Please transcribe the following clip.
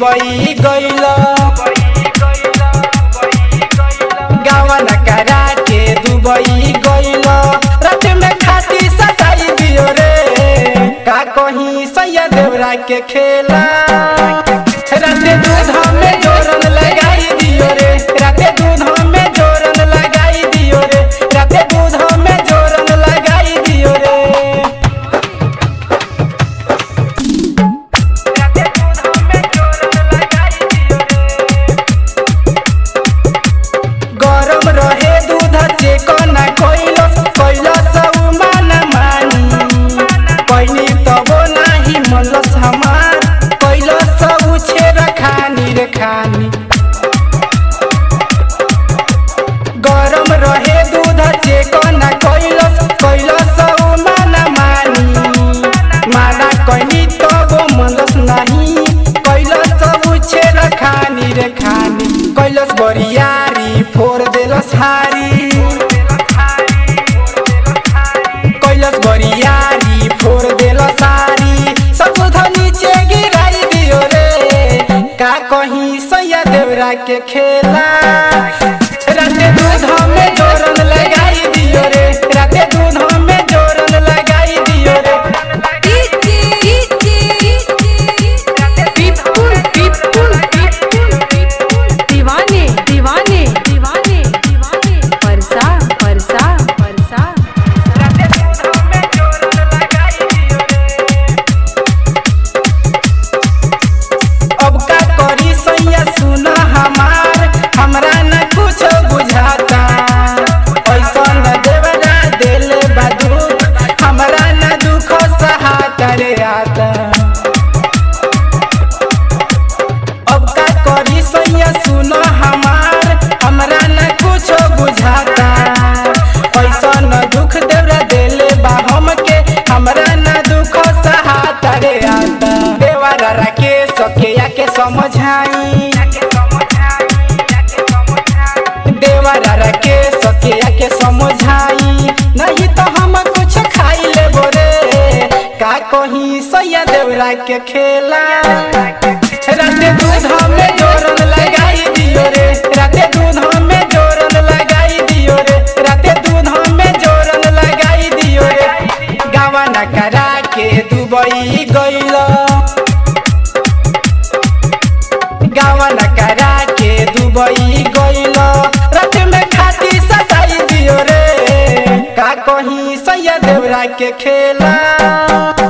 Dubai गइल गावन करा के दुबई गइल रात में खाती सताई दियो रे का कहीं सैया देवरा के खेला राते दूध में जोरन लगाई दियो रे राते दूध में जोरन लगाई दियो रे राते दूध में जोरन लगाई दियो रे राते दूध में जोरन लगाई दियो रे गरम रहे दूध चेक ना कोइलो कोइलो सब मान मानी कोइनी तबो नाही मलस हमार कोइलो सब छेर खानी रे खानी गरम रहे दूध चेक ना कोइलो कोइलो सब मान मानी माना कोइनी तबो मलस नाही कोइलो सब छेर खानी रे खानी कोइलस बरियारी फोर देलस हारी कैलस बरियारी फोर देलस हारी सब नीचे गिराई दियो रे का कहीं सैया देवरा के खेला राते दूध में जोरन लगाई दियो रे राते दूध में जोरन लगाई दियो रे विपुल विपुल विपुल दीवाने दीवाने दीवाने दीवाने परसा परसा परसा राते दूध में जोरन लगाई दियो रे अब का करी सैया सुन हमार हमरा न कुछ बुझाता ऐसा न देवरा दिल बदुख हमरा न दुख सहाता रे आता अब का करी सैया सुन हमार हमरा न कुछ बुझाता ऐसा न दुख देवरा दिल बा हमके हमरा न दुख सहाता रे आता देवरा रखे सके के समझाई देवरा रखे सके के समझाई नहीं तो हम कुछ खाई लेबो रे का कहीं सैया देवरा के खेला राते दूध में जोरन लगाई दियो रे राते दूध में जोरन लगाई दियो रे राते दूध में जोरन लगाई दियो रे गावन करा के दुबई गइल गावन करा के दुबई गइल रात में खाती सताई दियो रे का कहीं सैया देवरा के खेला